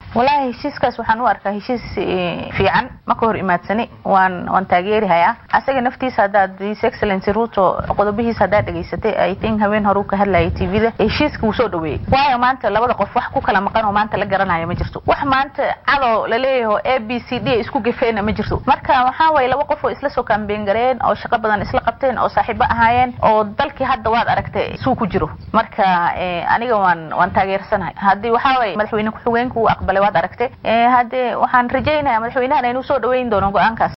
wallaahi heshiiskaas waxaan u arkaa heshiis fiican ma ka hor imaadsani waan waan taageerihayaa asaga naftiisa haddaad his excellency ruto qodobihiisa haddaad dhegaysatay i think habeen hore uu ka hadlayay tvda heshiiska wuu soo dhaweeyey waayo maanta labada qof wax ku kala maqan oo maanta la garanayo ma jirto wax maanta cadoo laleeyaho a b c d isku gefeena ma jirto marka waxaa waye laba qof oo isla soo kaambeen gareen oo shaqo badan isla qabteen oo saaxiibo ahaayeen oo dalkii hadda waad aragtay suu ku jiro marka aniga waan waan taageersanahay haddii waxaa waye madaxweyne ku-xigeenku uu aqbalay waad aragtay haddee waxaan rajaynaya madaxweynahan inuu soo dhaweyn doono go-aankaas